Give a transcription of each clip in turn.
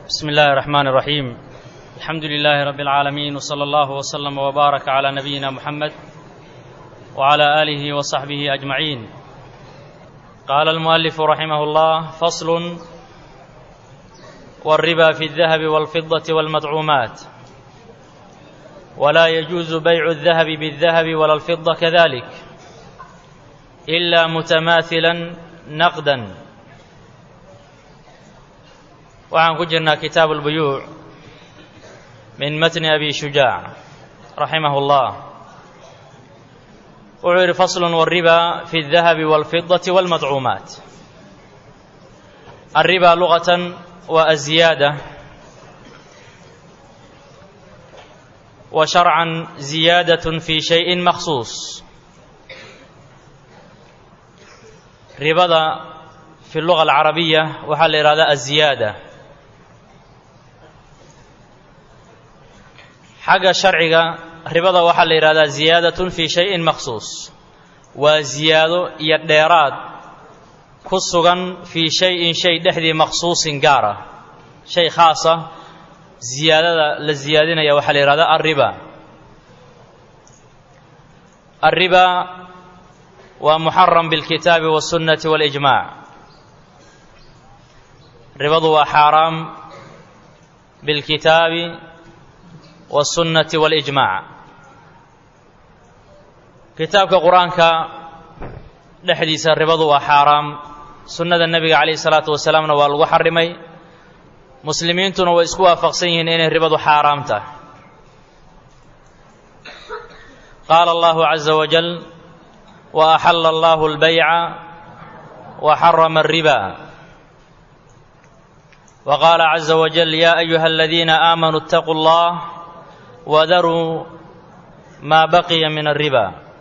بسم الله الرحمن الرحيم الحمد لله رب العالمين وصلى الله وسلم وبارك على نبينا محمد وعلى اله وصحبه اجمعين قال المؤلف رحمه الله فصل والربا في الذهب والفضه والمدعومات ولا يجوز بيع الذهب بالذهب ولا الفضه كذلك الا متماثلا نقدا waxaan ku jirnaa kitaabu اlbuyuuc min matni abi shujaac raximah اllah wuxuu yidhi faslu wاriba fi الdahabi wاlfidaةi wاlmadcuumaat الriba lugatan waa aziyaada wa sharcan ziyaadaة fi shayءi maksuus ribada fi اluga alcarabiya waxaa la yidhahdaa aziyaada xagga sharciga ribada waxaa la yidhahdaa ziyaadatun fii shayin maksuus waa ziyaado iyo dheeraad ku sugan fii shay-in shay dhexdii maksuusin gaar ah shay khaasa ziyaadada la ziyaadinaya waxaa la yidhahdaa alriba alriba waa muxaram bilkitaabi wاsunnati waاlijmac ribadu waa xaaraam bilkitaabi wاsunnati waاlijmac kitaabka qur-aanka dhexdiisa ribadu waa xaaraam sunnada nebiga calayhi salaatu wasalaamna waa lagu xarimay muslimiintuna way isku waafaqsan yihiin inay ribadu xaaraam tahay qaala allahu caza wajal wa axala allahu اlbayca wa xarama الriba wa qaala caza wajal ya ayuha aladiina aamanuu اtaquu اllah wadaruu maa baqiya min alriba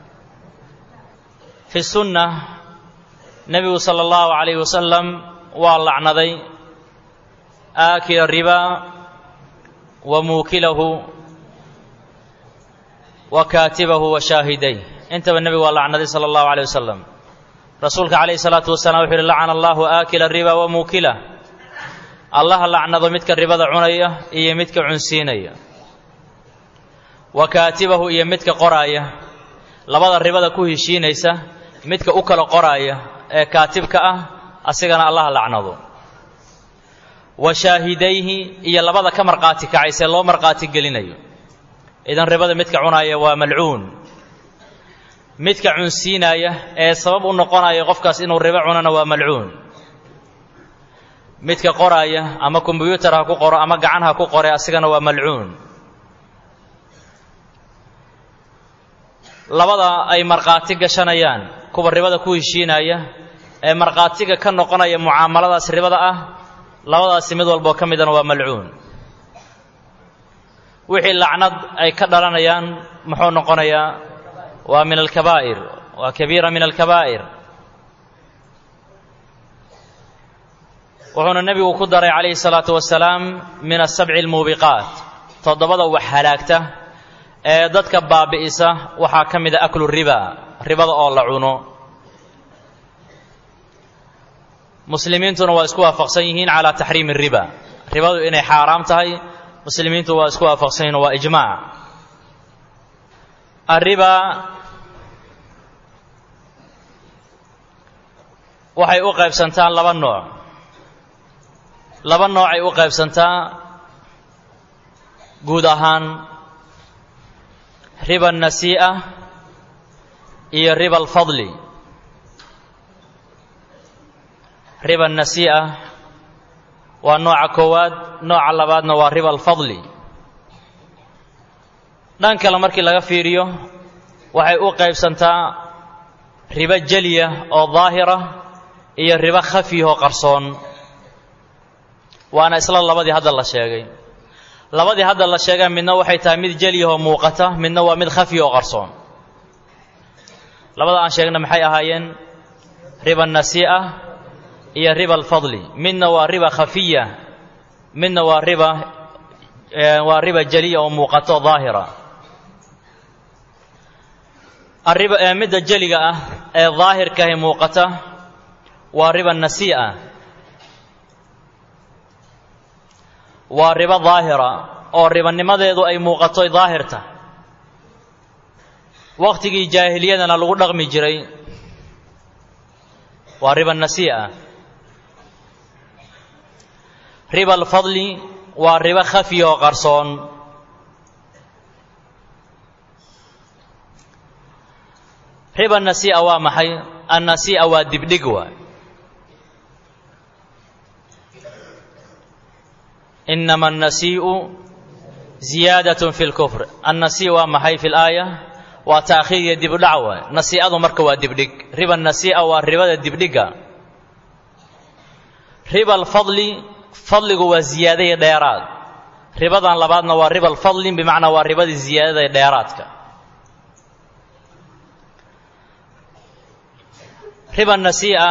fi sunna nebigu sala allahu calayhi wasalam waa lacnaday aakila riba wa muukilahu wa kaatibahu wa shaahiday intaba nebigu waa lacnaday sala allahu calayh wasalam rasuulka calayhi salaatu wasalam wuxuu yihi lacana allahu aakila riba wa muukilah allaha lacnado midka ribada cunaya iyo midka cunsiinaya wa kaatibahu iyo midka qoraaya labada ribada ku heshiinaysa midka u kala qoraaya ee kaatibka ah asigana allaha lacnado wa shaahidayhi iyo labada ka markhaati kacaysee loo markhaati gelinayo idan ribada midka cunaaya waa malcuun midka cunsiinaya ee sabab u noqonaya qofkaas inuu ribo cunana waa malcuun midka qoraaya ama kombyuutar ha ku qoro ama gacan ha ku qore asigana waa malcuun labada ay markhaati gashanayaan kuwa ribada ku heshiinaya ee markhaatiga ka noqonaya mucaamaladaas ribada ah labadaasi mid walboo ka midana waa malcuun wixii lacnad ay ka dhalanayaan muxuu noqonayaa waa min alkabaa'ir waa kabiira min alkabaa'ir wuxuuna nebigu ku daray calayhi salaatu wasalaam min asabci almuubiqaat toddobada wax halaagta ee dadka baabi'isa waxaa ka mida aklu riba ribada oo la cuno muslimiintuna waa isku waafaqsan yihiin calaa taxriimi riba ribadu inay xaaraam tahay muslimiintu waa isku waafaqsan yihiin waa ijmaac arriba waxay u qaybsantaa laba nooc laba noocay u qaybsantaa guud ahaan riba nasii'a iyo riba alfadli riba nasii'a waa nooca koowaad nooca labaadna waa riba alfadli dhan kale markii laga fiiriyo waxay u qaybsantaa ribo jeliya oo daahira iyo ribo khafiyahoo qarsoon waana isla labadii hadda la sheegay labadii hadda la sheega midna waxay tahay mid jelyahoo muuqata midna waa mid khafiya oo qarsoon labada aan sheegna maxay ahaayeen riba nasii'a iyo riba alfadli midna waa riba khafiya midna waa riba waa riba jeliya oo muuqato daahira arriba ee midda jeliga ah ee daahirkahi muuqata waa riba nasii'a waa ribo daahira oo ribanimadeedu ay muuqato daahirta wakhtigii jaahiliyadana lagu dhaqmi jiray waa riba nasii'a riba alfadli waa ribo khafi oo qarsoon riba nasii'a waa maxay annasii'a waa dibdhig waay inama annasii'u ziyaadatun fi lkufr annasii waa maxay fi laaya waa taakhiir iyo dibudhac waay nasii'adu marka waa dibdhig riba nasii'a waa ribada dibdhigga riba alfadli fadligu waa ziyaadaya dheeraad ribadan labaadna waa riba alfadli bimacnaa waa ribadii ziyaadada dheeraadka riba nasii'a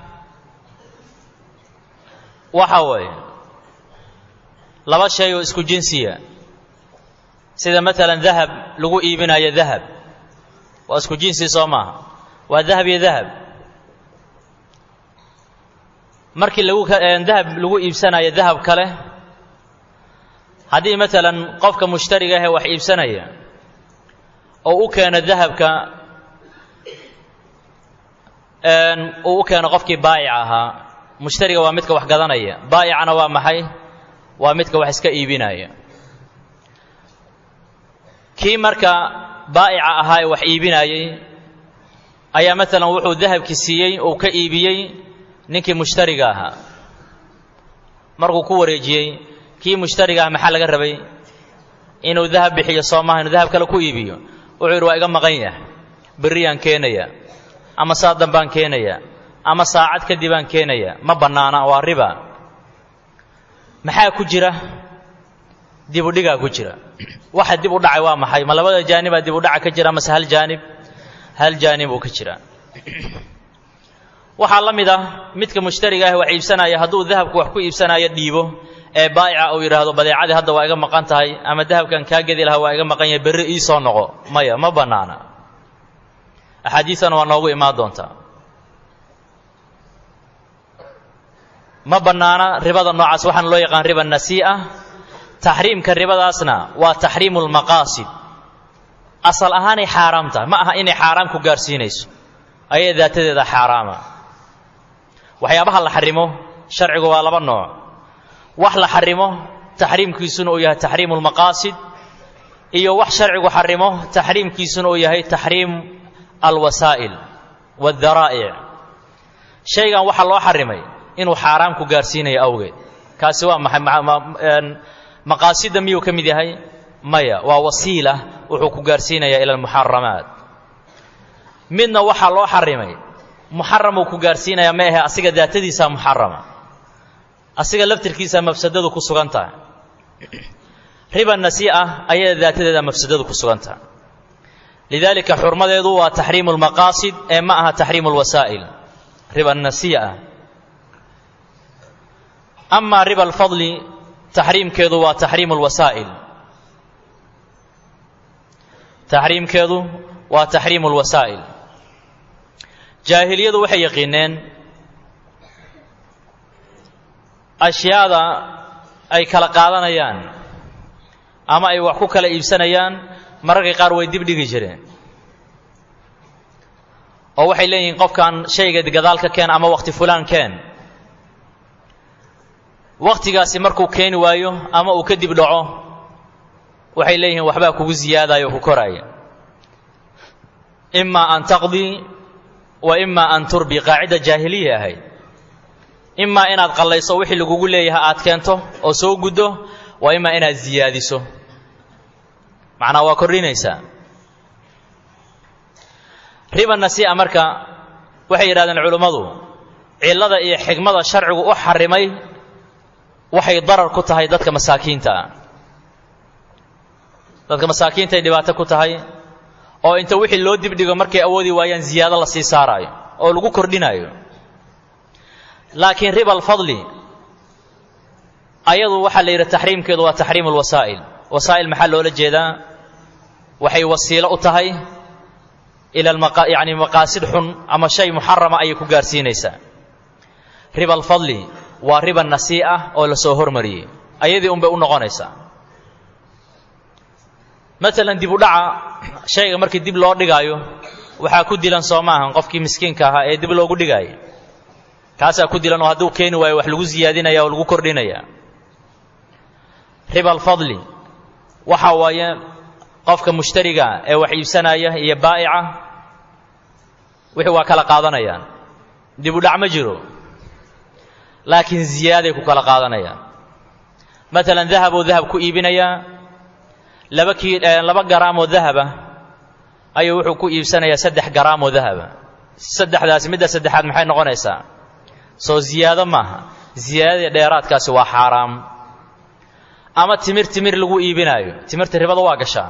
waxa weeye laba shay oo isku jinsiya sida maalan dahab lagu iibinayo dahab waa isku jinsi soo maaha waa dahab iyo dahab markii lagu dahab lagu iibsanayo dahab kale haddii maalan qofka mushtariga ahee wax iibsanaya oo u keeno dahabka uu u keeno qofkii baayic ahaa mushtariga waa midka wax gadanaya baayicana waa maxay waa midka wax iska iibinaya kii marka baa'ica ahaa ee wax iibinayey ayaa maalan wuxuu dahabki siiyey uu ka iibiyey ninkii mushtariga ahaa markuu ku wareejiyey kii mushtariga ah maxaa laga rabay inuu dahab bixiyo soo maaha inuu dahab kale ku iibiyo wuxuu yidhi waa iga maqan yahay berriyaan keenaya ama saa dambaan keenaya ama saacad kadibaan keenaya ma bannaana waa riba maxaa ku jira dibudhigaa ku jira waxa dib u dhacay waa maxay ma labada jaanibaa dib u dhaca ka jira mase hal jaanib hal jaanib uu ka jira waxaa la mid ah midka mushtariga ah wax iibsanaya hadduu dahabku wax ku iibsanayo dhiibo ee baa'ica uu yidhaahdo badeecadii hadda waa iga maqan tahay ama dahabkan kaa gedi lahaa waa iga maqan yahay berri ii soo noqo maya ma bannaana axaadiisana waa noogu imaan doontaa ma bannaana ribada noocaas waxaana loo yaqaan riba nasii'a taxriimka ribadaasna waa taxriimu lmaqaasid asal ahaanay xaaraam tahay ma aha inay xaaraam ku gaarsiinayso ayay daatadeeda xaaraama waxyaabaha la xarimo sharcigu waa laba nooc wax la xarimo taxriimkiisuna uu yahay taxriimu lmaqaasid iyo wax sharcigu xarimo taxriimkiisuna uu yahay taxriim alwasaa'il waadaraa'ic shaygan waxaa loo xarimay inuu xaaraam ku gaarsiinayo awgeed kaasi waa maxay maqaasidda miyuu ka mid yahay maya waa wasiila wuxuu ku gaarsiinayaa ila almuxaramaat midna waxaa loo xarimay muxaramuu ku gaarsiinayaa ma ahe asiga daatadiisaa muxarama asiga laftirkiisaa mafsadadu ku sugan tahay riba nasii'a ayada daatadeeda mafsadadu ku sugan tahay lidaalika xurmadeedu waa taxriimu lmaqaasid ee ma aha taxriimu lwasaa'il riba nasii'a amaa riba alfadli taxriimkeedu waa taxriimu lwasaa'il taxriimkeedu waa taxriimu lwasaa'il jaahiliyadu waxay yaqiineen ashyaada ay kala qaadanayaan ama ay wax ku kala iibsanayaan mararka qaar way dib dhigi jireen oo waxay leeyihiin qofkan shayga gadaal ka keen ama wakhti fulaan keen wakhtigaasi markuu keeni waayo ama uu kadib dhaco waxay leeyihiin waxbaa kugu ziyaadaya oo ku koraya imaa an taqdii wa imaa an turbi qaacida jaahiliya ahayd imaa inaad qallayso wixii lagugu leeyahay aad keento oo soo guddo waa imaa inaad ziyaadiso macnaa waa kordhinaysaa riba nasii'a marka waxay yidhahdeen culummadu cillada iyo xigmada sharcigu u xarimay waxay darar ku tahay dadka masaakiinta ah dadka masaakiintaay dhibaato ku tahay oo inta wixii loo dibdhigo markay awoodi waayaan ziyaado la sii saaraayo oo lagu kordhinaayo laakiin riba alfadli ayadu waxaa la yidhi taxriimkeedu waa taxriimu lwasaa'il wasaa'il maxaa loola jeedaa waxay wasiilo u tahay ila yani maqaasid xun ama shay muxarama ayay ku gaarsiinaysaa riba alfadli waa riba nasii'a oo la soo hormariyey ayadii unbay u noqonaysaa maalan dib u dhaca shayga markii dib loo dhigaayo waxaa ku dilan soo maahan qofkii miskiinka ahaa ee dib loogu dhigaaya kaasaa ku dilan oo hadduu keeni waayo wax lagu siyaadinaya oo lagu kordhinaya riba alfadli waxa waaye qofka mushtariga ee wax iibsanaya iyo baa'ica wixii waa kala qaadanayaan dib u dhac ma jiro laakiin ziyaaday ku kala qaadanayaan maalan dahab oo dahab ku iibinayaa laba kii laba garaam oo dahaba ayuu wuxuu ku iibsanayaa saddex garaam oo dahaba saddexdaasi midda saddexaad maxay noqonaysaa soo ziyaado maaha ziyaadadii dheeraadkaasi waa xaaraam ama timir timir lagu iibinaayo timirta ribada waa gashaa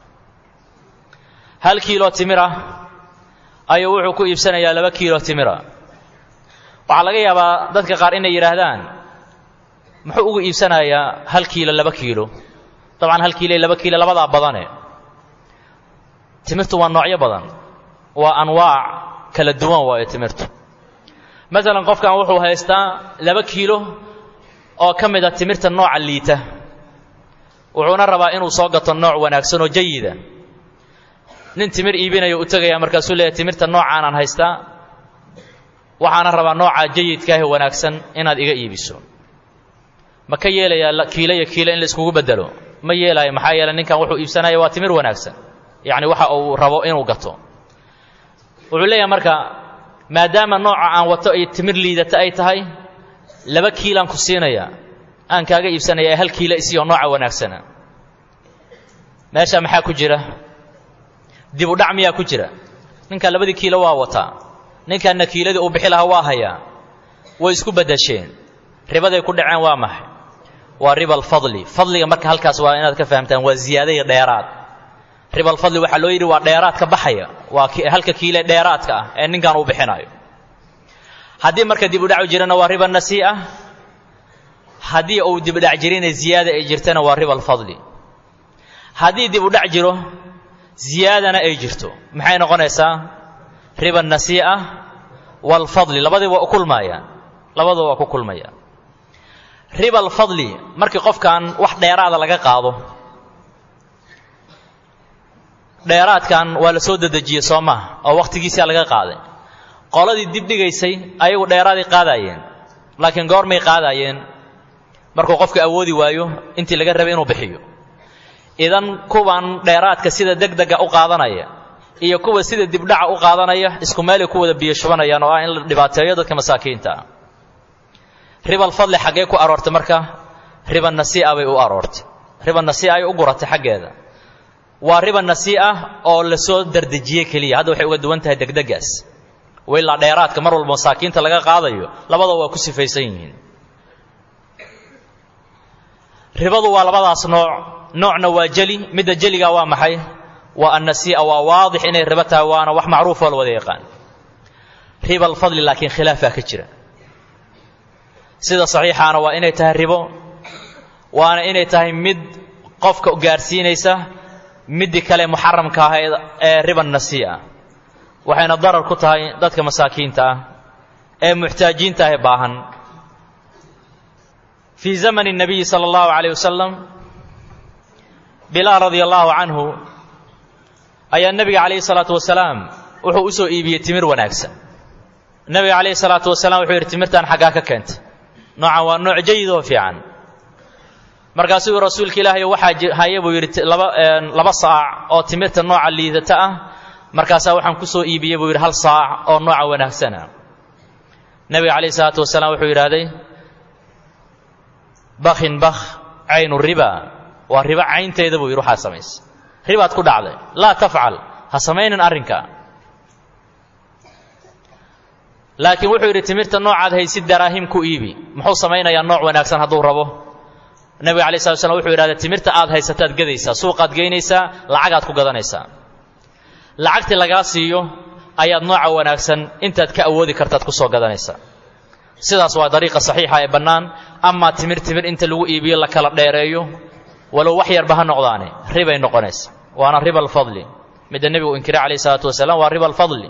hal kiilo timir ah ayuu wuxuu ku iibsanayaa laba kiilo timira waxaa laga yaabaa dadka qaar inay yidhaahdaan muxuu ugu iibsanayaa hal kiilo laba kiilo dabcan hal kiilo iyo laba kiilo labadaa badane timirtu waa noocyo badan waa anwaac kala duwan waayo timirtu maalan qofkan wuxuu haystaa laba kiilo oo ka mid a timirta nooca liita wuxuuna rabaa inuu soo gato nooc wanaagsan oo jayida nin timir iibinaya u tegaya markaasuu leeyahy timirta noocaanaan haystaa waxaana rabaa nooca jayidkaahe wanaagsan inaad iga iibiso ma ka yeelayaa kiilo iyo kiilo in la iskugu bedelo ma yeelaayo maxaa yeeley ninkan wuxuu iibsanaya waa timir wanaagsan yacni waxa uu rabo inuu gato wuxuu leeyahay marka maadaama nooca aan wato ay timir liidata ay tahay laba kiilaan ku siinaya aan kaaga iibsanaya ee hal kiilo isiyo nooca wanaagsana meesha maxaa ku jira dib u dhac miyaa ku jira ninkan labadii kiilo waa wataa ninkanna kiiladii uu bixi lahaa waa hayaa way isku beddesheen ribaday ku dhaceen waa maxay waa riba alfadli fadliga marka halkaas waa inaad ka fahamtaan waa ziyaadaya dheeraad riba alfadli waxaa loo yidhi waa dheeraadka baxaya waa halka kiile dheeraadka ah ee ninkan uu bixinayo haddii marka dib u dhacu jirana waa riba nasii'a haddii uu dib u dhac jirina ziyaada ay jirtana waa riba alfadli haddii dib u dhac jiro ziyaadana ay jirto maxay noqonaysaa riba nasii'a waalfadli labadii waa u kulmaayaan labadua waa ku kulmayaan riba alfadli markii qofkan wax dheeraada laga qaado dheeraadkan waa la soo dedejiyey soo maha oo wakhtigiisaa laga qaaday qoladii dib dhigaysay ayagu dheeraaday qaadaayeen laakiin goormay qaadaayeen markuu qofka awoodi waayo intii laga rabay inuu bixiyo idan kuwan dheeraadka sida degdega u qaadanaya iyo kuwa sida dibdhaca u qaadanaya isku meelay ku wada biyo shubanayaan oo ah in la dhibaateeyo dadka masaakiinta ah riba alfadli xaggee ku aroortay marka riba nasii'a bay u aroortay riba nasii'a ay u guratay xaggeeda waa riba nasii'a oo la soo dardejiyey keliya hadda waxay uga duwan tahay degdegaas wailaa dheeraadka mar walba masaakiinta laga qaadayo labadaba waa ku sifaysan yihiin ribadu waa labadaas nooc noocna waa jeli midda jeliga waa maxay waa annasii'a waa waadix inay ribo tahay waana wax macruufoo la wada yaqaan riba alfadli laakiin khilaafaa ka jira sida saxiixaana waa inay tahay ribo waana inay tahay mid qofka gaarsiinaysa middii kale muxaramka ahayd ee riba nasii'a waxayna darar ku tahay dadka masaakiinta ah ee muxtaajiinta ah ee baahan fii zamani الnabiyi salى اllahu عalيه wasalam bilaal radia allahu canhu ayaa nebiga calayhi salaatu wasalaam wuxuu u soo iibiyey timir wanaagsan nebiga calayhi salaatu wasalaam wuxuu yidhi timirtan xaggaa ka keentay noocan waa nooc jayid oo fiican markaasuu rasuulka ilaahay waxaa haya buu yidhi laba laba saac oo timirta nooca liidata ah markaasaa waxaan ku soo iibiyey buu yidhi hal saac oo nooca wanaagsana nebiga calayhi salaatu wasalaam wuxuu yidhaahday bakhin bakh caynu riba waa ribo caynteeda buu yidhi waxaa samaysa ribaad ku dhacday laa tafcal ha samaynin arrinka laakiin wuxuu yidhi timirta noocaad haysid daraahim ku iibi muxuu samaynayaa nooc wanaagsan hadduu rabo nebiga alay slat slam wuxuu yidhahda timirta aad haysataad gedaysaa suuqaad geynaysaa lacagaad ku gadanaysaa lacagtii lagaa siiyo ayaad nooca wanaagsan intaad ka awoodi kartaad ku soo gadanaysaa sidaas waa dariiqa saxiixa ee bannaan amaa timir timir inta lagu iibiyo la kala dheereeyo walow wax yarba ha noqdaane ribay noqonaysa waana riba alfadli midda nebigu inkiray calayh isalaatu wasalaam waa riba alfadli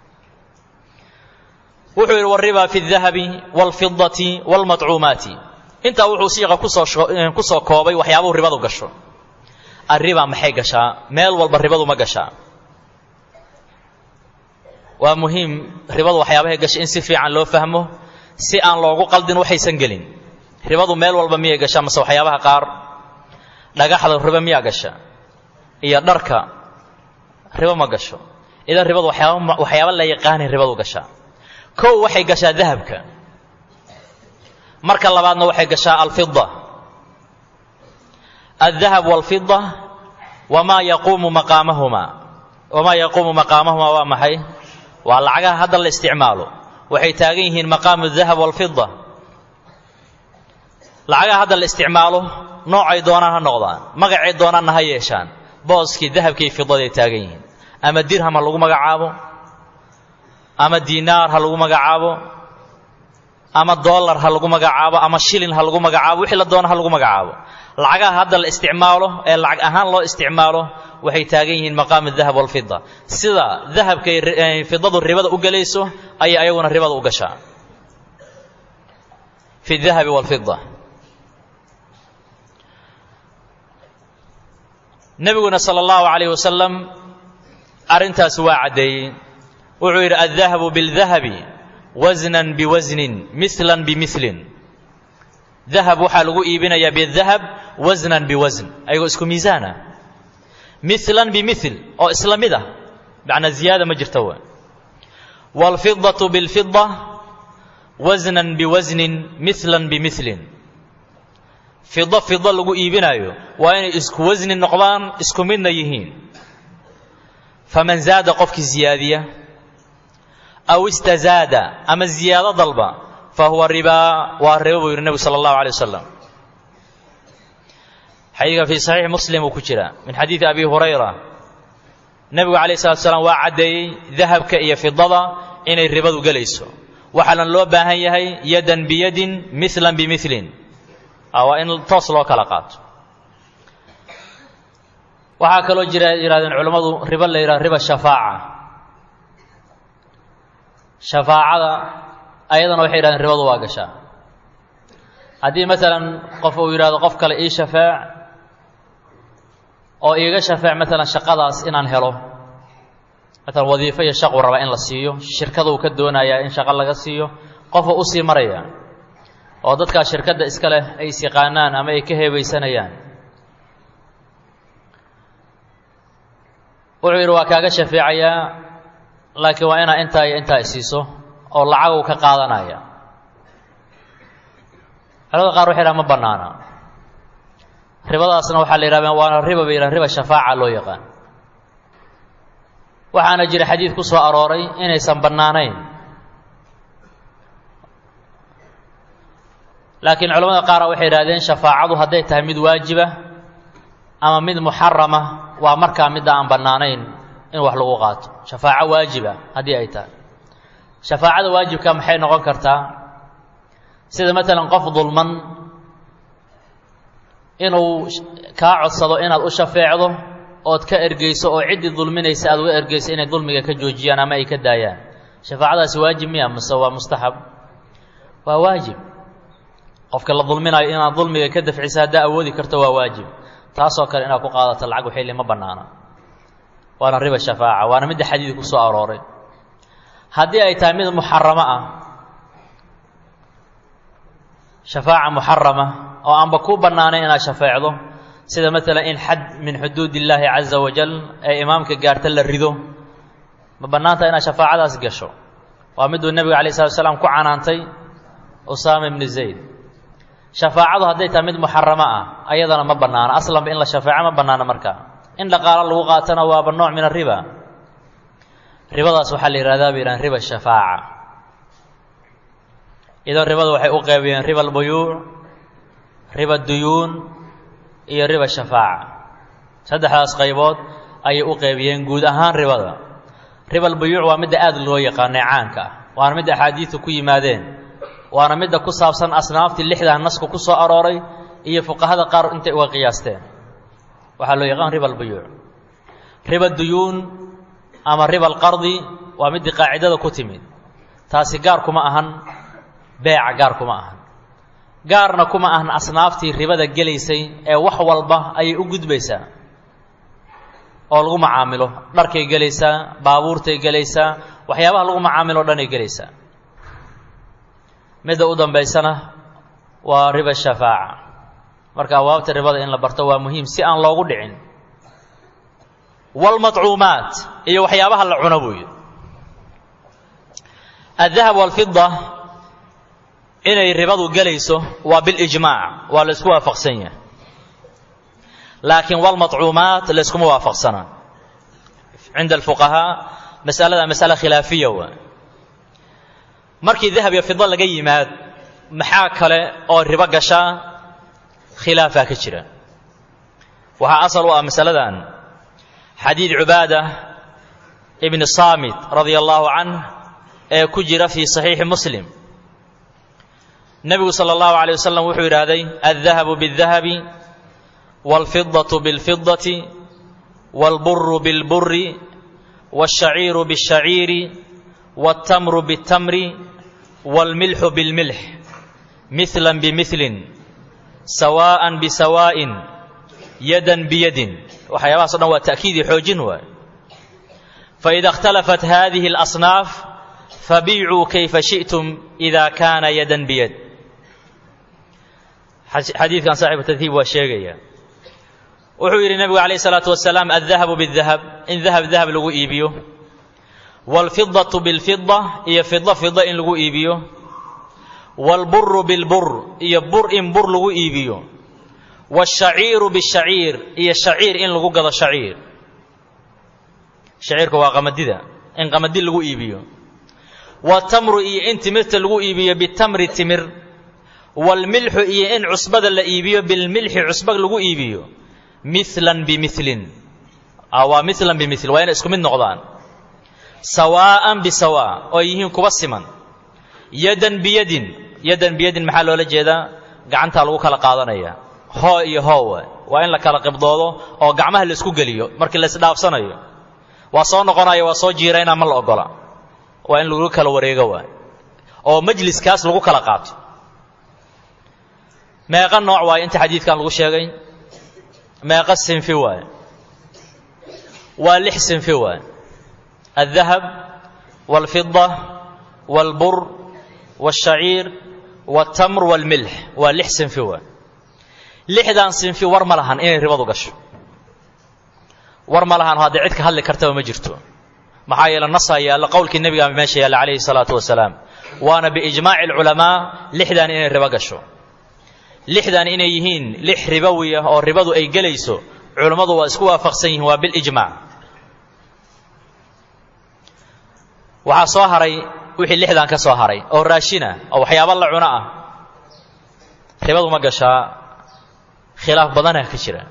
wuxuu yidhi wariba fi اdahabi wاlfidati wاlmaطcuumaati intaa wuxuu siiqa kusoo ku soo koobay waxyaabuhu ribadu gasho arriba maxay gashaa meel walba ribadu ma gashaa waa muhiim ribadu waxyaabahay gashay in si fiican loo fahmo si aan loogu qaldin waxaysan gelin ribadu meel walba miyay gashaa mase waxyaabaha qaar dhagaxda ribo miyaa gasha iyo dharka ribo ma gasho idan ribadu waxyaaba waxyaaba la yaqaanay ribadu gashaa kow waxay gashaa dahabka marka labaadna waxay gashaa alfida aldahab walfida wamaa yaquumu maqaamahuma wamaa yaquumu maqaamahumaa waa maxay waa lacagaha hadda la isticmaalo waxay taagan yihiin maqaamu dahab walfida lacagaha hadda la isticmaalo noocay doonaan ha noqdaan magacay doonaanna ha yeeshaan booskii dahabkii fidaday taagan yihiin ama dirham ha lagu magacaabo ama diinaar ha lagu magacaabo ama dollar ha lagu magacaabo ama shilin ha lagu magacaabo wixii la doono ha lagu magacaabo lacagaha hadda la isticmaalo ee lacag ahaan loo isticmaalo waxay taagan yihiin maqaamu dahab walfida sida dahabkay fidadu ribada u gelayso ayay ayaguna ribada u gashaa fi dahabi walfida nebiguna sala allahu calayh wasalam arrintaas waa caddeeyey wuxuu yidhi aldahabu bildahabi wasnan biwasnin milan bimilin dahab waxaa lagu iibinayaa bidahab wasnan biwasn ayagoo isku miisaana milan bimil oo isla mid ah macnaa ziyaada ma jirta wa waalfidatu bilfida wasnan biwasnin milan bimilin fido fido lagu iibinaayo waa inay isku wasni noqdaan isku midna yihiin faman zaada qofkii ziyaadiya aw istazaada ama ziyaado dalba fa huwa ribaa waa ribo buu yidhi nebigu sala allahu alay wasalam xadiidka fii saxiixi muslim uu ku jira min xadiidi abi hurayra nebigu calayh salatu salaam waa caddeeyey dahabka iyo fidada inay ribadu gelayso waxaana loo baahan yahay yadan biyadin milan bimilin waa in toos loo kala qaato waxaa kaloo jira yidhahdeen culammadu ribo la yidhahdo riba shafaaca shafaacada ayadana waxay yidhahdeen ribadu waa gashaa haddii masalan qof uu yidhahdo qof kale ii shafeec oo iiga shafeec masalan shaqadaas inaan helo masalan wadiifo iyo shaquu rabaa in la siiyo shirkaduu ka doonayaa in shaqo laga siiyo qofuu u sii maraya oo dadkaa shirkadda iska leh ay is yaqaanaan ama ay ka heebaysanayaan wuxuu yidhi waa kaaga shafeecayaa laakiin waa inaa intaa iyo intaa isiiso oo lacaguu ka qaadanaya culamada qaar waxay yidhaha ma bannaana ribadaasna waxaa la yidhahda waana riba bay yidhaha riba shafaaca loo yaqaan waxaana jira xadiid ku soo arooray inaysan bannaanayn laakiin culamada qaara waxay yidhahdeen shafaacadu hadday tahay mid waajiba ama mid muxarama waa markaa midda aan bannaanayn in wax lagu qaato shafaaco waajiba haddii ay tahay shafaacada waajibka maxay noqon kartaa sida maalan qof dulman inuu kaa codsado inaad u shafeecdo ood ka ergeyso oo ciddii dulminaysa aad uga ergeyso inay dulmiga ka joojiyaan ama ay ka daayaan shafaacadaasi waajib miya mase waa mustaxab waa waajib qofka la dulminayo inaad dulmiga ka dafciso haddaa awoodi karto waa waajib taasoo kale inaad ku qaadato lacag waxayli ma bannaana waana riba shafaaca waana midda xadiid ku soo arooray haddii ay tahay mid muxaramo ah shafaaca muxarama oo aanba ku bannaanayn inaad shafeecdo sida maalan in xad min xuduud illaahi caza wajal ee imaamka gaarta la rido ma bannaanta inaad shafaacadaas gasho waa miduu nebigu alay slat slaam ku canaantay usaama ibnu zayd shafaacadu hadday tahay mid muxaramo ah ayadana ma bannaano aslanba in la shafeeco ma bannaano markaa in dhaqaalo lagu qaatana waaba nooc min ariba ribadaas waxaa la yihahdaa bay yidhahan riba shafaaca idan ribada waxay u qeybiyeen riba albuyuuc riba duyuun iyo riba shafaaca saddexdaas qaybood ayay u qeybiyeen guud ahaan ribada riba albuyuuc waa midda aada loo yaqaanay caanka ah waana midda axaadiidta ku yimaadeen waana midda ku saabsan asnaaftii lixdaa naska ku soo arooray iyo fuqahada qaar intay uga qiyaasteen waxaa loo yaqaan riba albuyuuc riba duyuun ama riba alqardi waa middii qaacidada ku timid taasi gaar kuma ahan beeca gaar kuma ahan gaarna kuma ahan asnaaftii ribada gelaysay ee wax walba ayay u gudbaysaa oo lagu macaamilo dharkay gelaysaa baabuurtay gelaysaa waxyaabaha lagu macaamilo o dhan ay gelaysaa midda u dambaysana waa riba shafaaca marka abwaabta ribada in la barto waa muhiim si aan loogu dhicin waalmadcuumaat iyo waxyaabaha la cuno buu yidhi addahab waalfida inay ribadu gelayso waa bilijmaac waa la isku waafaqsan yahay laakiin walmadcuumaat la yskuma waafaqsana cinda alfuqahaa masalada masala khilaafiya waa markii dahab iyo fida laga yimaad maxaa kale oo ribo gashaa khilaafaa ka jira waxaa asal u ah masaladan xadiid cubaada ibni saamit radia allahu canh ee ku jira fii saxiixi muslim nebigu sala allahu alay wasalam wuxuu yidhaahday aldahabu biاldahabi wاlfidaة biاlfidaةi wاlburu biاlburi wاlshaciiru biاlshaciiri wاltamru biاltamri wاlmilxu biاlmilx mihla bimilin sawaءa bisawaءin yadan biyadin waxyaabahaas o dhan waa ta'kiidii xoojin waay faإida اkhtalafat hadihi اlasnaaf fabiicuu kayfa shiئtum إida kaana yadan biyad xadiidkan saaxibu tadhiib waa sheegaya wuxuu yidhi nebigu calayh isalaatu wasalaam addahabu bidahab in dahab dahab lagu iibiyo waalfidatu bilfida iyo fida fida in lagu iibiyo waalburu bilbur iyo bur in bur lagu iibiyo waashaciiru bishaciir iyo shaciir in lagu gado shaciir shaciirka waa qamadida in qamadi lagu iibiyo waatamru iyo in timirta lagu iibiyo bitamri timir waalmilxu iyo in cusbada la iibiyo bilmilxi cusba lagu iibiyo milan bimilin waa milan bimil waa inay isku mid noqdaan sawaa'an bisawaa oo yihiin kuba siman yadan biyadin yadan biyadin maxaa loola jeedaa gacantaa lagu kala qaadanaya hoo iyo hoowa waa in la kala qibdoodo oo gacmaha la isku geliyo markii la isdhaafsanayo waa soo noqonaya waa soo jiirayna ma la ogola waa in lagu kala wareego waay oo majliskaas lagu kala qaato meeqa nooc waayo inta xadiidkan lagu sheegay meeqa sinfi waaye waa lix sinfi waaye aldahab waalfida waalbur waashaciir waaltamr waalmilx waa lix sinfi waaye lixdan sinfi war ma lahan inay ribadu gasho war ma lahan haddee cid ka hadli kartaba ma jirto maxaa yeele nasaa yaallo qowlkii nebiga meesha yaalla calayhi salaatu wasalaam waana biijmaaci alculamaa lixdan inay ribo gasho lixdan inay yihiin lix ribowiya oo ribadu ay gelayso culummadu waa isku waafaqsan yihiin waa bilijmaac waxaa soo haray wixii lixdan ka soo haray oo raashina oo waxyaaba la cuno ah ribadu ma gashaa khilaaf badanah ka jira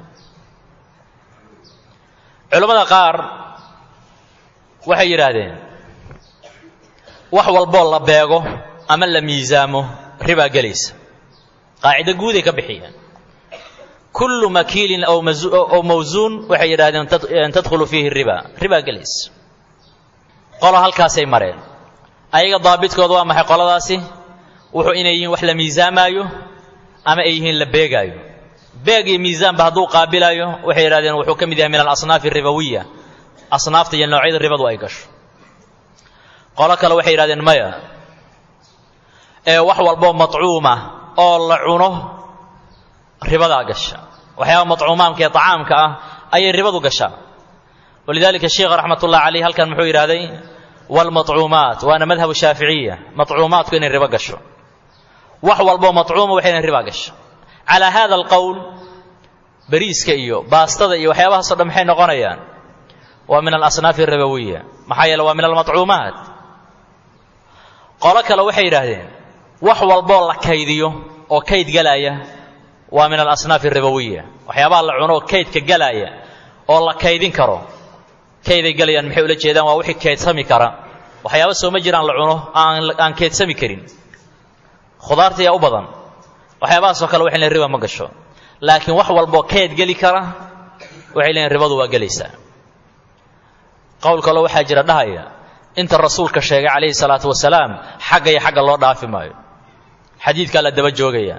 culammada qaar waxay yidhaahdeen wax walboo la beego ama la miisaamo ribaa gelaysa qaacido guuday ka bixiyeen kullu makiilin aw mawsuun waxay yidhahdeen tadkhulu fiihi riba ribaa gelaysa qolo halkaasay mareen ayaga daabidkooda waa maxay qoladaasi wuxuu inay yihiin wax la miisaamaayo ama ay yihiin la beegaayo beeg iyo miisaanba hadduu qaabilaayo waxay yidhahdeen wuxuu ka mid yahay min alasnaaf aribawiya asnaafta iyo noocyada ribadu ay gasho qolo kale waxay yidhahdeen maya ee wax walboo matcuuma oo la cuno ribadaa gasha waxyaaba matcuumaamka ee طacaamka ah ayay ribadu gashaa walidalika sheikha raxmat ullahi caleyh halkan muxuu yidhahday wاlmaطcuumaat waana madhabu shaaficiya maطcuumaatku inay ribo gasho wax walboo maطcuuma waxa inay riba gasho calaa hada alqowl bariiska iyo baastada iyo waxyaabahaasoo dhan maxay noqonayaan waa min alasnaafi aribawiya maxaa yeele waa min almaطcuumaat qolo kale waxay yidhaahdeen wax walboo la kaydiyo oo kayd galaaya waa min alasnaaf aribawiya waxyaabaha la cuno oo kaydka galaaya oo la kaydin karo kayday galayaan maxay ula jeedaan waa wixii kaydsami kara waxyaaba soo ma jiraan la cuno aan kaydsami karin khudaarta yaa u badan waxyaabahaasoo kale waxay leeyiin riba ma gasho laakiin wax walboo kayd geli kara waxay leeyiin ribadu waa gelaysaa qowl kaloo waxaa jira dhahaya inta rasuulka sheegay calayhi salaatu wasalaam xagga iyo xagga loo dhaafi maayo xadiidkaa la daba joogaya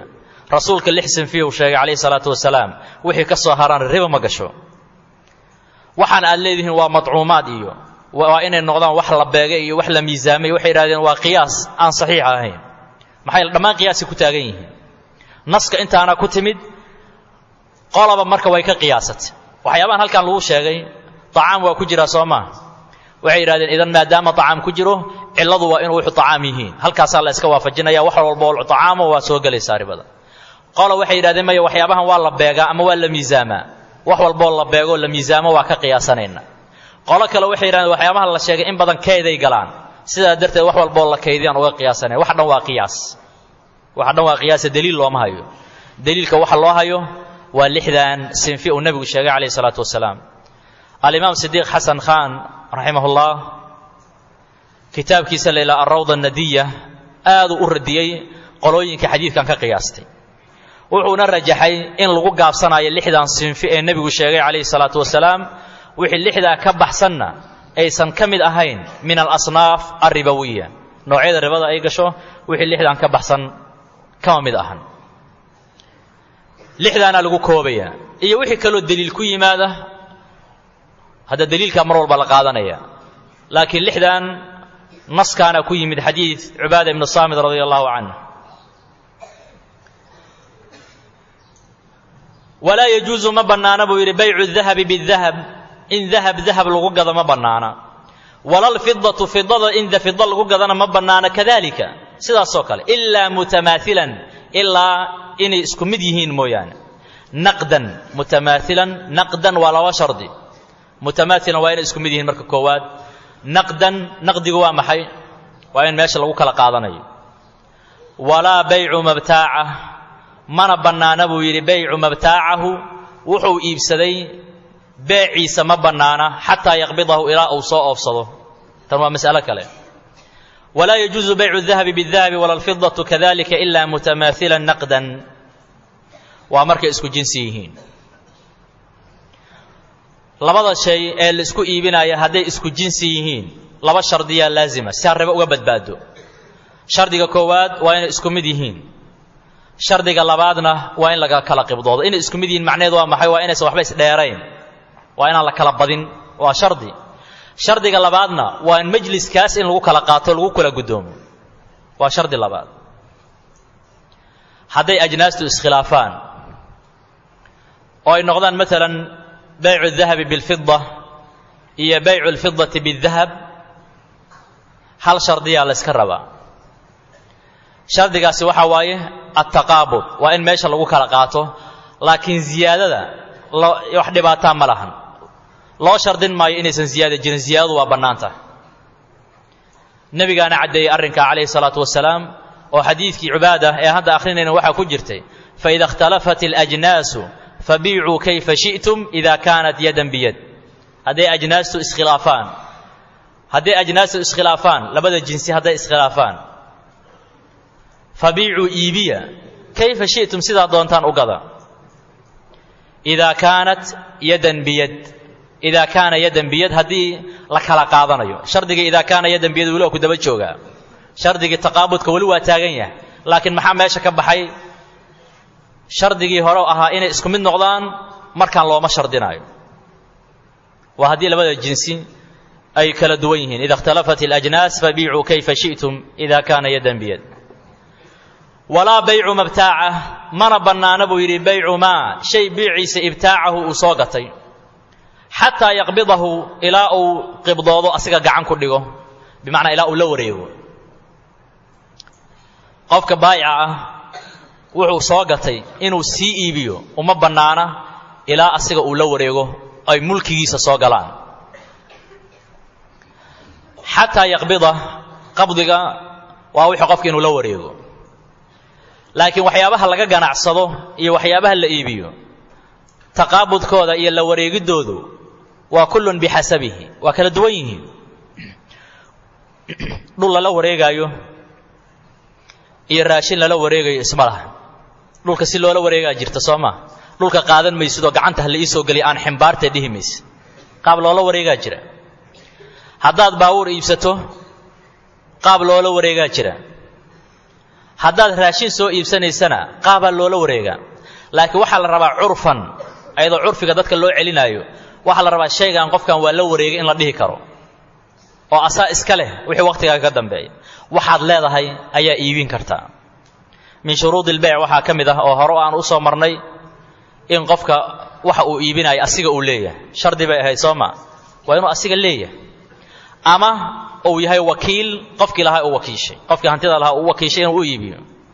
rasuulka lix sinfiya uu sheegay calayhi salaatu wasalaam wixii ka soo haraan riba ma gasho waxaan aad leedihiin waa madcuumaad iyo waa inay noqdaan wax la beegay iyo wax la miisaamay waxay yidhahdeen waa qiyaas aan saxiix ahayn maxay dhammaan qiyaasay ku taagan yihiin naska intaana ku timid qolaba marka way ka qiyaasatay waxyaabahan halkan lagu sheegay acaam waa ku jiraa soo maa waxay yidhahdeen idan maadaama acaam ku jiro cilladu waa inuu wuxu acaam yihiin halkaasaa la iska waafajinaya wax walba oo acaamo waa soo gelaysaa ribada qola waxay yidhahdeen maya waxyaabahan waa la beegaa ama waa la miisaamaa wax walboo la beegoo la miisaamo waa ka qiyaasanayna qolo kale waxay yidhahdeen waxyaabaha la sheegay in badan keeday galaan sidaa darteed wax walboo la kaydiyaan uga qiyaasanaya wax dhan waa qiyaas wax dhan waa qiyaasa daliil looma hayo daliilka waxa loo hayo waa lixdan sinfi uu nebigu sheegay calayhi salaatu wasalaam alimaam sidiiq xasan khan raximah ullah kitaabkiisa la ilaa alrawda nadiya aaduu u radiyey qolooyinka xadiidkan ka qiyaastay wuxuuna rajaxay in lagu gaabsanayo lixdan sinfi ee nebigu sheegay calayhi salaatu wasalaam wixii lixdaa ka baxsanna aysan ka mid ahayn min alasnaaf alribawiya noocyada ribada ay gasho wixii lixdan ka baxsan kama mid ahan lixdaana lagu koobaya iyo wixii kaloo deliil ku yimaada hadda deliilkaa mar walba la qaadanaya laakiin lixdan naskaana ku yimid xadiid cubaada ibnu saamid radia allahu canh walaa yajuusu ma bannaana buu yidhi baycu dahabi bidahab in dahab dahab lagu gado ma bannaana walalfidatu fidada in fida lagu gadana ma bannaana kadalika sidaasoo kale ilaa mutamaailan ilaa inay isku mid yihiin mooyaane naqdan mutamaailan naqdan waa laba shardi mutamaailan waa inay isku mid yihiin marka koowaad naqdan naqdigu waa maxay waa in meesha lagu kala qaadanayo walaa baycu mabtaaca mana bannaana buu yidhi baycu mabtaacahu wuxuu iibsaday beeciisa ma bannaana xataa yaqbidahu ilaa uu soo oofsado tan waa mas'alo kale walaa yajuusu baycu dahabi bidahabi wala alfidatu kadalika ila mutamaailan naqdan waa markay isku jinsi yihiin labada shay ee la isku iibinaya hadday isku jinsi yihiin laba shardiyaa laazima si harribo uga badbaado shardiga koowaad waa inay isku mid yihiin shardiga labaadna waa in laga kala qibdoodo inay isku mid yihiin macnaheedu waa maxay waa inaysan waxba isdheerayn waa inaan la kala badin waa shardi shardiga labaadna waa in majliskaas in lagu kala qaato lagu kala guddoomo waa shardi labaad hadday ajnaastu iskhilaafaan oo ay noqdaan maalan baycu dahabi bilfida iyo baycu alfidati bidahab hal shardiyaa la yska rabaa shardigaasi waxaa waaye attaqaabud waa in meesha lagu kala qaato laakiin ziyaadada wax dhibaataa ma lahan loo shardin maayo inaysan ziyaada jirin ziyaadadu waa bannaan tahay nebigaana caddeeyey arrinkaa calayhi salaatu wasalaam oo xadiidkii cibaada ee hadda akhrinayna waxaa ku jirtay faida ikhtalafat alajnaasu fabiicuu kayfa shi'tum ida kaanat yadan biyad hadday ajnaastu iskhilaafaan hadday ajnaastu iskhilaafaan labada jinsi hadday iskhilaafaan fabiicuu iibiya kayfa shi'tum sidaa doontaan u gada idaa kaanat yadan biyad idaa kaana yadan biyad haddii la kala qaadanayo shardigii idaa kaana yadan biyad weli waa ku daba joogaa shardigii taqaabudka weli waa taagan yahay laakiin maxaa meesha ka baxay shardigii hore ahaa inay isku mid noqdaan markaan looma shardinaayo waa haddii labada jinsi ay kala duwan yihiin ida ikhtalafat alajnaas fabiicuu kayfa shi'tum ida kaana yadan biyad walaa baycu mabtaaca mana bannaana buu yidhi baycu maa shay biiciisa ibtaacahu uu soo gatay xataa yaqbidahu ilaa uu qibdoodo asiga gacan ku dhigo bimacnaa ilaa uu la wareego qofka baayica ah wuxuu soo gatay inuu sii iibiyo uma bannaana ilaa asiga uu la wareego ay mulkigiisa soo galaan xataa yaqbida qabdiga waa wixii qofka inuu la wareego laakiin waxyaabaha laga ganacsado iyo waxyaabaha la iibiyo taqaabudkooda iyo la wareegiddoodu waa kullun bixasabihi waa kala duwan yihiin dhul lala wareegaayo iyo raashin lala wareegayo isma laha dhulka si loola wareegaa jirta soo maa dhulka qaadan maysidoo gacanta hala iisoo geliya aan ximbaartee dhihi maysid qaab loola wareegaa jira haddaad baawuur iibsato qaab loola wareegaa jira haddaad raashin soo iibsanaysana qaabaa loola wareegaa laakiin waxaa la rabaa curfan ayadoo curfiga dadka loo celinaayo waxaa la rabaa shaygan qofkan waa la wareegay in la dhihi karo oo asaa iska leh wixii wakhtigaaga ka dambeeya waxaad leedahay ayaa iibin kartaa min shuruudi ilbeyc waxaa ka mid ah oo hore aan u soo marnay in qofka waxa uu iibinayo asiga uu leeyahay shardi bay ahayd soo ma waa inuu asiga leeyahay ama uu yahay wakiil qofkii lahaa uu wakiishay qofkii hantida lahaa uu wakiishay inuu u iibiyo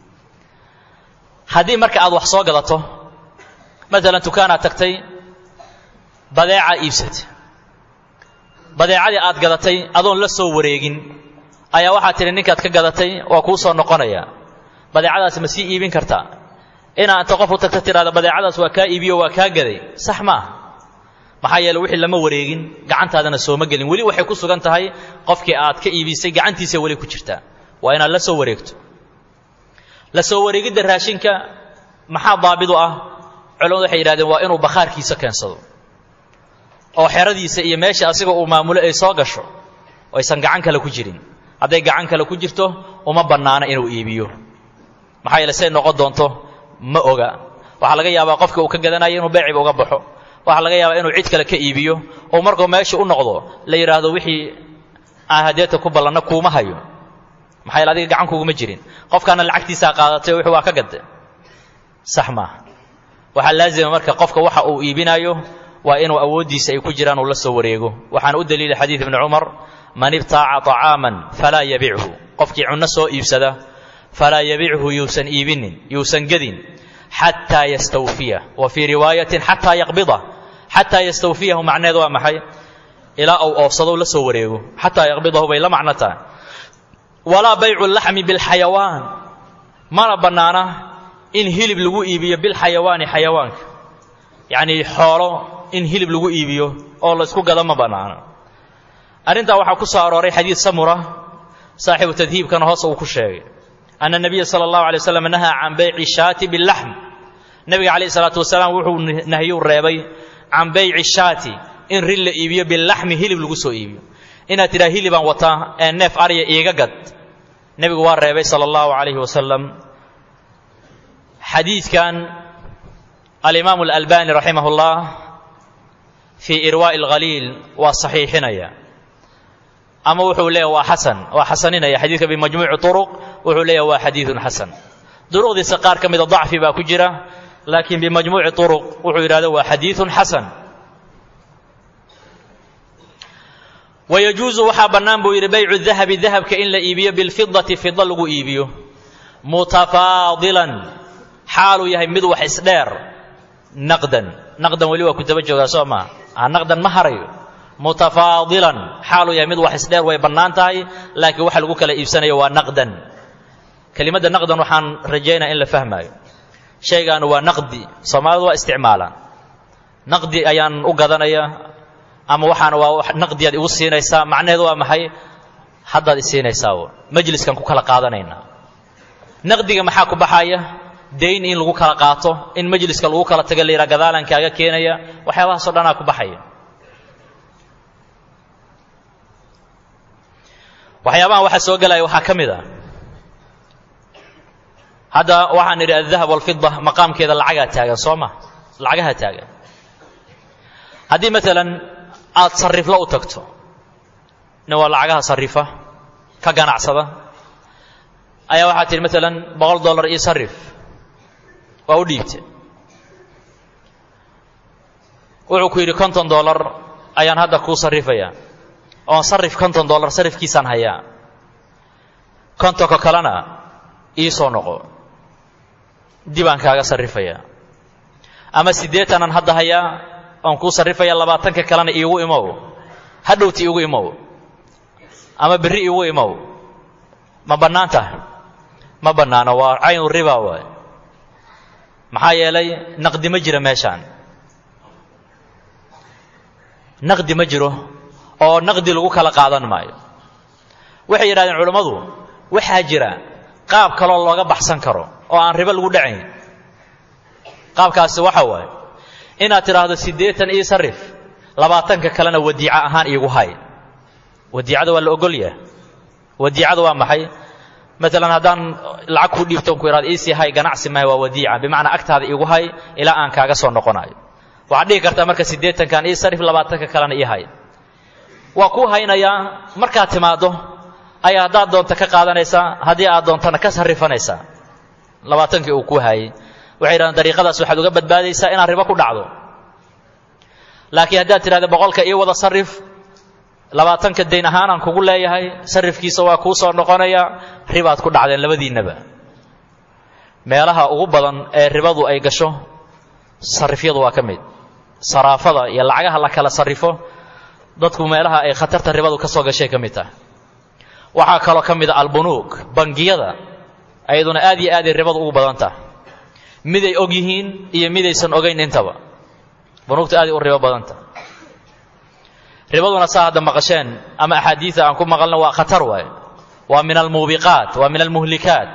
haddii marka aad wax soo gadato maalan dukaanaad tagtay badeecaa iibsatay badeecadii aad gadatay adoon la soo wareegin ayaa waxaad tidhi ninkaad ka gadatay waa kuu soo noqonaya badeecadaas ma sii iibin kartaa inaa inta qof u tagta tidhahda badeecadaas waa kaa iibiyo waa kaa gaday sax ma aha maxaa yeele wixii lama wareegin gacantaadana sooma gelin weli waxay ku sugan tahay qofkii aad ka iibisay gacantiisa weli ku jirtaa waa inaad la soo wareegto la soo wareegidda raashinka maxaa daabid u ah culamadu waxay yidhahdeen waa inuu bakhaarkiisa keensado oo xeradiisa iyo meesha asiga uu maamulo ay soo gasho oo aysan gacan kale ku jirin hadday gacan kale ku jirto uma bannaana inuu iibiyo maxaa yeele say noqon doonto ma oga waxaa laga yaabaa qofka uu ka gadanayo inuu beeciba uga baxo waxaa laga yaabaa inuu cid kale ka iibiyo oo markuu meesha u noqdo la yidhaahdo wixii aan hadeeta ku ballanna kuuma hayo maxaa yeele adiga gacan kuguma jirin qofkaana lacagtiisaa qaadatay oo wixii waa ka gadde sax maaha waxaa laazima marka qofka waxa uu iibinayo waa inuu awooddiisa ay ku jiraan uu la soo wareego waxaana u daliila xadiid ibni cumar man ibtaaca طacaaman falaa yabichu qofkii cunno soo iibsada falaa yabichu yuusan iibinin yuusan gedin xataa yastawfiya wa fii riwaayatin xataa yaqbida xataa yastawfiyahu macneed waa maxay ilaa uu oofsado la soo wareego xataa yaqbidahu bay la macno tahay walaa baycu laxmi bilxayawaan mana bannaana in hilib lagu iibiyo bilxayawaani xayawaanka yacnii xoolo in hilib lagu iibiyo oo laysku gado ma bannaano arrintaa waxaa ku soo arooray xadiid samura saaxibu tadhiibkana hoos uu ku sheegay ana nabiya sala allahu alay waslam nahaa can bayci shaati bilaxm nebiga calayhi salaatu wasalaam wuxuu nahyuu reebay can bayci shaati in rin la iibiyo bilaxmi hilib lagu soo iibiyo inaad tidhaha hilibaan wataa ee neef arya iiga gad nebigu waa reebay sala allahu calayhi wasalam xadiidkan alimaamu alalbani raximah اllah fii irwaa'i alghaliil waa saxiixinaya ama wuxuu leeyahy waa xasan waa xasaninaya xadiidka bimajmuuci turuq wuxuu leeyahy waa xadiidun xasan duruqdiisa qaar ka mida dacfi baa ku jira laakiin bimajmuuci turuq wuxuu yidhahda waa xadiidun xasan wayajuusu waxaa bannaan buu yidhi baycu dahabi dahabka in la iibiyo bilfidati fida lagu iibiyo mutafaadilan xaaluu yahay mid wax isdheer naqdan naqdan weli waa ku daba joogaa soo maa naqdan ma harayo mutafaadilan xaaluu yahay mid wax isdheer way bannaan tahay laakiin waxa lagu kala iibsanayo waa naqdan kelimadda naqdan waxaan rajaynaya in la fahmaayo shaygaanu waa naqdi soomaalidu waa isticmaalaan naqdi ayaan u gadanaya ama waxaan waa naqdiyaad igu siinaysaa macnaheedu waa maxay haddaad isiinaysaa majliskan ku kala qaadanaynaa naqdiga maxaa ku baxaya dayn in lagu kala qaato in majliska lagu kala taga layidhaha gadaalan kaaga keenaya waxyaabahaasoo dhanaa ku baxaya waxyaabahan waxaa soo gelaya waxaa ka mid a hadda waxaan idhi aldahab walfida maqaamkeeda lacagaa taagan soo ma lacagaha taagan haddii maalan aad sariflo u tagto nin waa lacagaha sarifa ka ganacsada ayaa waxaad tidhi maalan boqol dollar io sarif waa u dhiibte wuxuu ku yidhi konton dollar ayaan hadda kuu sarrifayaa oon sarif konton dollar sarifkiisaan hayaa kontonka kalena ii soo noqo dibaan kaaga sarrifayaa ama siddeetanan hadda hayaa oon kuu sarrifaya labaatanka kalena iigu imow hadhowti iigu imow ama berri iigu imow ma bannaan tahay ma bannaano waa caynu riba waay maxaa yeelay naqdi ma jira meeshaan naqdi ma jiro oo naqdi lagu kala qaadan maayo waxay yidhahdeen culammadu waxaa jira qaab kaloo looga baxsan karo oo aan ribo lagu dhacayn qaabkaasi waxa waaye inaad tidhaahdo siddeetan ii sarif labaatanka kalena wadiico ahaan iigu hay wadiicada waa la ogol yahay wadiicada waa maxay maalan haddaan lacag kuu dhiibton ku ihahdo iisii hay ganacsi mahay waa wadiica bimacnaa agtaada igu hay ilaa aan kaaga soo noqonayo waxaad dhihi kartaa marka siddeetankan ii sarif labaatanka kalena ii hay waa kuu haynayaa markaad timaaddo ayaa haddaad doonta ka qaadanaysaa haddii aad doontana ka sarrifanaysaa labaatankii uu kuu hayay waxay yidhahdeen dariiqadaas waxaad uga badbaadaysaa inaad ribo ku dhacdo laakiin haddaad tidhahda boqolka ii wada sarrif labaatanka dayn ahaanaan kugu leeyahay sarrifkiisa waa kuu soo noqonaya ribaad ku dhacdeen labadiinnaba meelaha ugu badan ee ribadu ay gasho sarrifyadu waa ka mid saraafada iyo lacagaha la kala sarrifo dadku meelaha ay khatarta ribadu ka soo gashay ka mid tahay waxaa kaloo ka mid a albunuug bangiyada ayaduna aad iyo aaday ribadu ugu badan tahay miday og yihiin iyo midaysan ogayn intaba bunuugta aaday u ribo badan tahay ribaduna saa hadda maqasheen ama axaadiida aan ku maqalna waa khatar waaye waa min almuubiqaat waa min almuhlikaat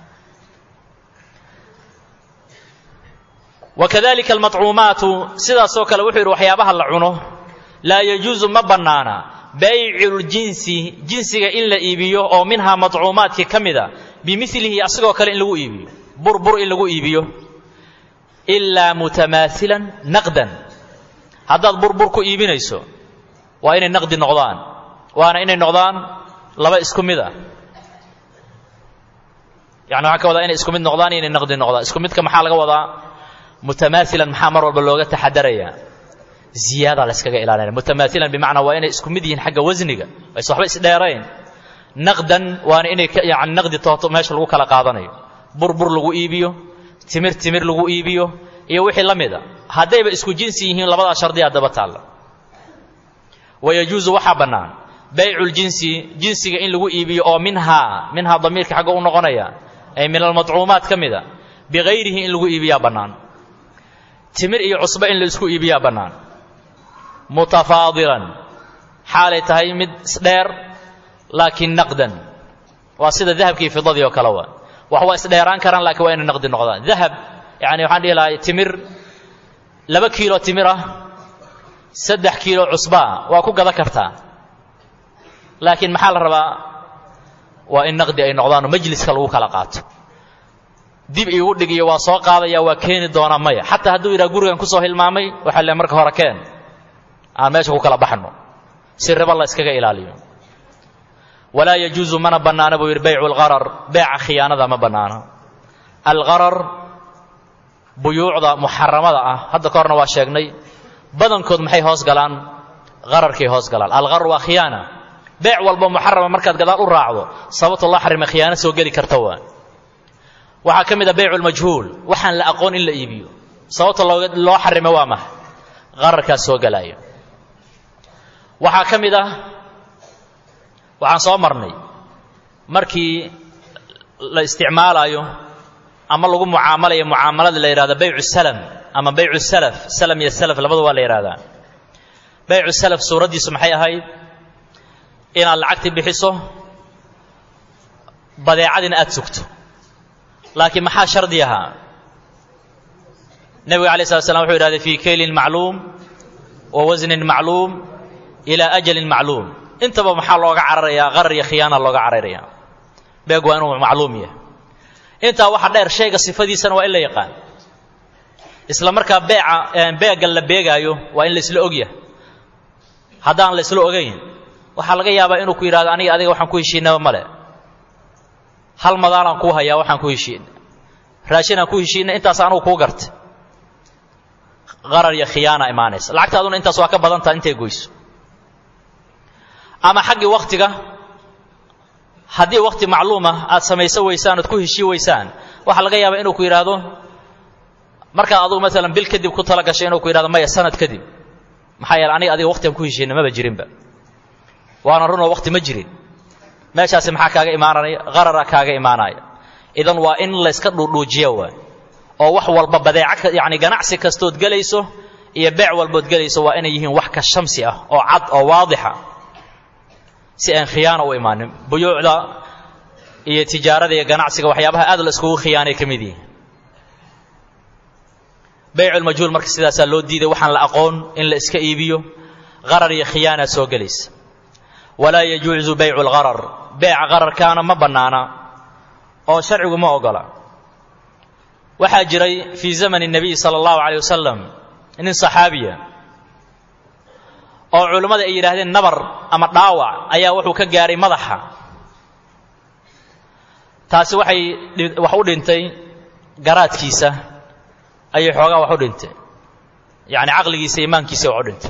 wakadalika almaطcuumaatu sidaasoo kale wuxuu yidhi waxyaabaha la cuno laa yajuusu ma bannaana bayculjinsi jinsiga in la iibiyo oo minhaa maطcuumaadkii ka mida bimilihi asagoo kale in lagu iibiyo burbur in lagu iibiyo ilaa mutamaailan naqdan haddaad burbur ku iibinayso waa inay naqdi noqdaan waana inay noqdaan laba isku mid ah yani waxaan ka wadaa inay isku mid noqdaan iyo inay naqdi noqdaan isku midka maxaa laga wadaa mutamaailan maxaa mar walba looga taxadaraya ziyaada la yskaga ilaalinaya mutamaailan bimacnaa waa inay isku mid yihiin xagga wasniga ayse waxba isdheerayn naqdan waana inay yani naqdi tooto meesha lagu kala qaadanayo burbur lagu iibiyo timir timir lagu iibiyo iyo wixii la mida haddayba isku jinsi yihiin labadaa shardiyaa daba taalla wayajuusu waxaa bannaan bayculjinsi jinsiga in lagu iibiyo oo minhaa minhaa damiirka xagga u noqonaya ay min almaطcuumaat ka mida bikayrihi in lagu iibiyaa bannaan timir iyo cusbo in la isku iibiyaa bannaan mutafaadilan xaalay tahay mid isdheer laakiin naqdan waa sida dahabkii fidadii oo kale waa wax waa isdheeraan karaan laakiin waa inay naqdi noqdaan dahab yani waxaan dhihi lahay timir laba kiilo timir ah saddex kiilo cusbaa waa ku gada kartaa laakiin maxaa la rabaa waa in naqdi ay noqdaanoo majliska lagu kala qaato dib iigu dhig iyo waa soo qaadaya waa keeni doonaa maya xataa hadduu yidhaha gurigan kusoo hilmaamay waxaa le marka hore keen aan meesha ku kala baxno si ribo la iskaga ilaaliyo walaa yajuusu mana bannaana buu yidhi baycu lgharar beeca khiyaanada ma bannaano algharar buyuucda muxaramada ah hadda ka horna waa sheegnay badankood maxay hoos galaan qararkay hoos galaan algharar waa khiyaana beec walba muxarama markaad gadaal u raacdo sababta loo xarima khiyaano soo geli karta waa waxaa ka mid a baycu lmajhuul waxaan la aqoon in la iibiyo sababta loo xarimo waa maha qararkaas soo galaayo waxaa ka mid ah waxaan soo marnay markii la isticmaalayo ama lagu mucaamalayo mucaamalada la yidhahdo baycu salam ama baycu salaf salam iyo salaf labada waa la yidhahdaa baycu salaf suuraddiisu maxay ahayd inaad lacagtii bixiso badeecadina aada sugto laakiin maxaa shardi ahaa nebiga alay slat slam wuxuu yidhahday fii kaylin macluum wa wasnin macluum ilaa ajalin macluum intaba maxaa looga cararayaa qarar iyo khiyaana looga cararaya beeg waa inuu macluum yahay intaa waxa dheer shayga sifadiisana waa in la yaqaan isla markaa beeca beegga la beegaayo waa in la isla ogyahay haddaan la isla ogayn waxaa laga yaabaa inuu ku yidhahdo aniga adiga waxaan ku heshiinaba male hal madaalaan kuu hayaa waxaan ku heshiina raashinaan ku heshiina intaas anugu kuu garta qarar iyo khiyaana imaanaysa lacagtaaduna intaas waa ka badan taha intay goyso ama xaggii wakhtiga haddii wakhti macluuma aad samayso weysaan oad ku heshii weysaan waxaa laga yaabaa inuu ku yidhaahdo markaad adugu maalan bil kadib ku tala gashay inuu ku yidhahdo maya sanad kadib maxaa yeele aniga adiga waqtigan ku heshiina maba jirinba waana runoo waqti ma jirin meeshaasi maxaa kaaga imaanaya qarara kaaga imaanaya idan waa in layska dhuudhuujiya waay oo wax walba badeeca yani ganacsi kastood gelayso iyo beec walbood gelayso waa inay yihiin wax ka shamsi ah oo cad oo waadixa si aan khiyaano u imaanin buyuucda iyo tijaarada iyo ganacsiga waxyaabaha aad la iskugu khiyaanay ka mid yihiin bayculmajhuul marka sidaasaa loo diiday waxaan la aqoon in la iska iibiyo qarar iyo khiyaana soo gelaysa walaa yajuuzu baycu lgharar beeca qararkaana ma bannaana oo sharcigu ma ogola waxaa jiray fii zamani الnabiy salى اllahu عalيه wasalam nin صaxaabiya oo culammada ay yidhaahdeen nabar ama dhaawac ayaa wuxuu ka gaaray madaxa taasi waxay wax u dhintay garaadkiisa ayay xoogaa wax u dhintay yacni caqligiisa imaankiisa wax u dhintay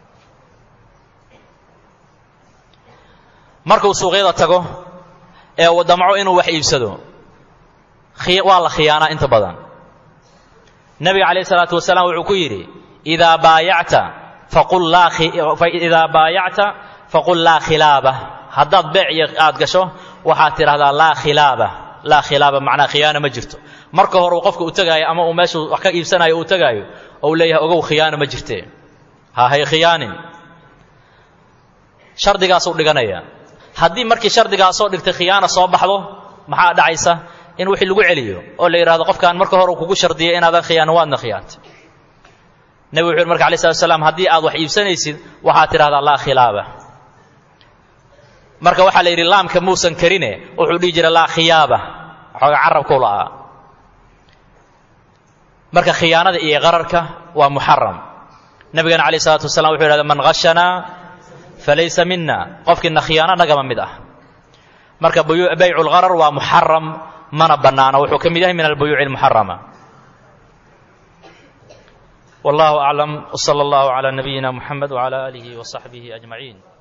markuu suuqyada tago ee uu damco inuu wax iibsado waa la khiyaanaa inta badan nebiga calayh isalaatu wasalaam wuxuu ku yidhi idaa baayacta faqul laa idaa baayacta faqul laa khilaaba haddaad beec iyo aad gasho waxaad tidhahdaa laa khilaaba laa khilaaba macnaa khiyaano ma jirto marka hore uu qofka u tegaayo ama uu meeshuu wax ka iibsanayo uu tegaayo ou leeyahay ogow khiyaano ma jirtee ha hay khiyaanin shardigaasuu dhiganaya haddii markii shardigaasoo dhigtay khiyaana soo baxdo maxaa dhacaysa in wixii lagu celiyo oo la yidhahdo qofkaan marka hore uu kugu shardiyay inaadan khiyaanin waadna khiyaantay nebigu wuxu yhi marka alay slat slam haddii aad wax iibsanaysid waxaad tidhahdaa laa khilaaba marka waxaa la yidhi laamka muusan karine wuxuu dhihi jiray laa khiyaaba xooga carabkuu la'aa marka khiyaanada iyo qararka waa muxaram nebigana alayh isalaatu wasalaam wuxuu yidhahda man hashanaa falaysa mina qofkiina khiyaano nagama mid ah marka baycu lgharar waa muxaram mana bannaano wuxuu ka mid yahay min albuyuuci almuxarama wallahu aclam wsala allahu calaa nabiyina muxamed wcala aalihi wasaxbihi ajmaciin